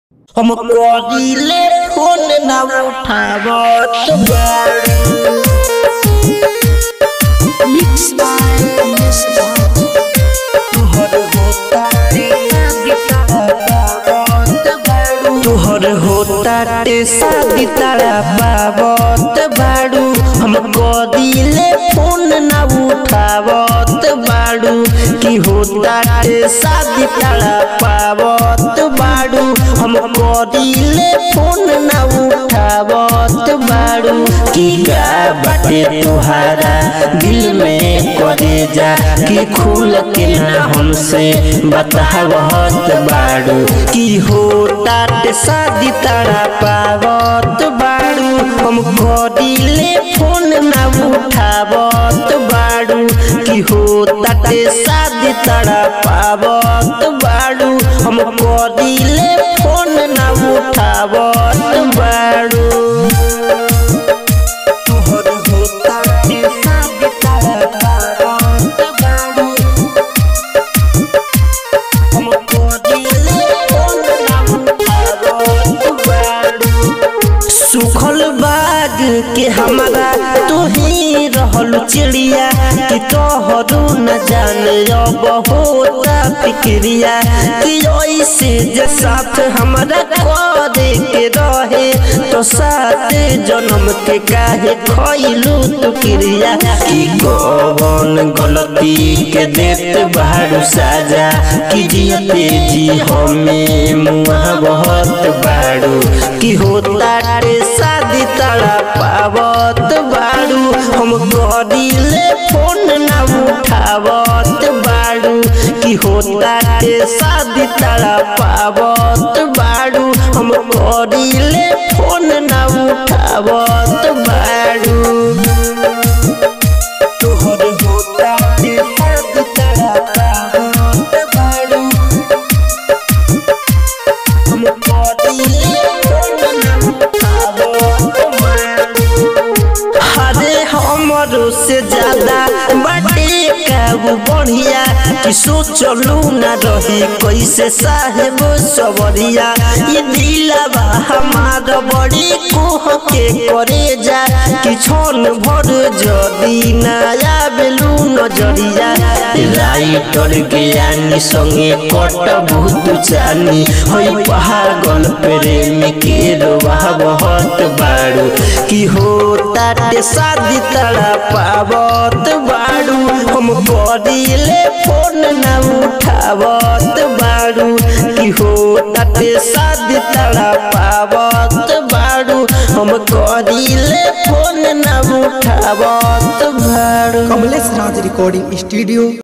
हम करिले फोन ना उठावत बाड़ी Mixed by Miss Bond. तुहर होता तुहर होता टे शादी तारा पावत बाड़ू हम कदिले फोन ना उठावत बाड़ू की होता टे शादी तारा पावत बाड़ू हम कदिले फोन ना उठावत बाड़ू की का बाटे तुहारा दिल में करे जा कि खुल के ना हमसे बतावत बाड़ू की होता टे शादी तारा पावत बाड़ू हम करिले फोन ना उठावत बाड़ू की होता टे शादी तारा पावत बाड़ू हम करिले फोन ना उठावत बाड़ू तुहर होता टे शादी तारा पावत बाड़ू हम करिले फोन ना उठावत बाड़ू सुखल बाग के हमारा तू ही रहल चिड़िया कि तोहरू न जाने अब होता फिक्रिया कि ऐसे जे साथ हमारा करे के रहे तो साथ जन्म के काहे खइलू तू क्रिया कि कौन गलती के देत बारू साजा कि जियते जी हमें मुआ बहुत बाड़ू कि होता रे शादी तारा पावत बाड़ू हम करिले फोन ना उठावत बाड़ू कि होता रे शादी तारा पावत बाड़ू हम करिले फोन ना उठावत बाड़ू तोहर होता रे शादी तारा पावत बाड़ू हम करिले फोन ना उठावत बाड़ू अरे हमरो से ज्यादा बाटे काबू बढ़िया कि सोचलू ना रही कैसे साहेब सबरिया ये दिलवा हमार बड़ी कोह के करे जा कि छन भर जदी ना आवेलू नजरिया राइटर ज्ञानी संगे कट बहुत चानी हई पागल प्रेम के रोवा बहुत बाड़ू कि होता टे शादी तड़ा पावत बाड़ू हम करिले फोन ना उठावत बाड़ू कि होता टे शादी तड़ा पावत बाड़ू हम करिले फोन ना उठावत बाड़ू कमलेश राज रिकॉर्डिंग स्टूडियो